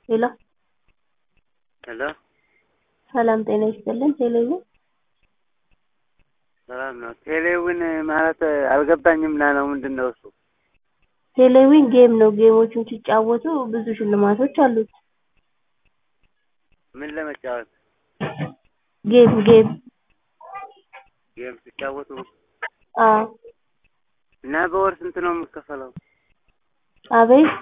ሄሎ ሄሎ ሰላም ጤና ይስጥልን። ቴሌቪዥን ሰላም ነው። ቴሌውን ማለት አልገባኝም ና ነው ምንድን ነው እሱ? ቴሌቪዥን ጌም ነው። ጌሞቹን ሲጫወቱ ብዙ ሽልማቶች አሉት። ምን ለመጫወት? ጌም ጌም ጌም ሲጫወቱ አዎ። እና በወር ስንት ነው የምከፈለው? አቤት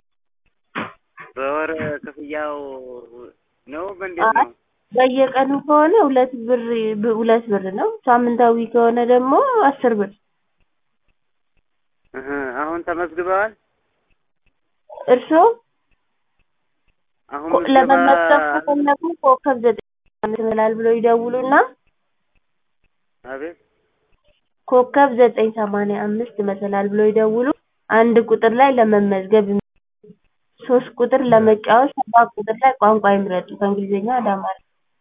በወር ክፍያው ነው በእንዴት አይ ነው? በየቀኑ ከሆነ ሁለት ብር ሁለት ብር ነው። ሳምንታዊ ከሆነ ደግሞ አስር ብር። እህ አሁን ተመዝግበዋል? እርስዎ አሁን ኮ- ምዝገባ ለመመዝገብ ከፈለጉ ኮከብ ዘጠኝ አምስት ይላል ብሎ ይደውሉና አቤት ኮከብ ዘጠኝ ሰማንያ አምስት መሰላል ብሎ ይደውሉ። አንድ ቁጥር ላይ ለመመዝገብ ይምረጡ። ሶስት ቁጥር ለመጫወት፣ ሰባት ቁጥር ላይ ቋንቋ ይምረጡ ከእንግሊዝኛ ወደ አማርኛ።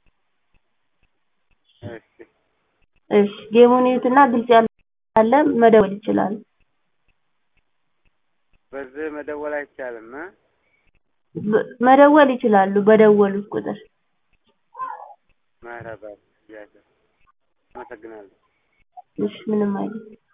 እሺ እሺ ጌሙን ይዩትና ግልጽ ያለ መደወል ይችላሉ። በዚህ መደወል አይቻልም እ በ- መደወል ይችላሉ በደወሉት ቁጥር። ማረባት ያለ አመሰግናለሁ። እሺ ምንም አይደለም።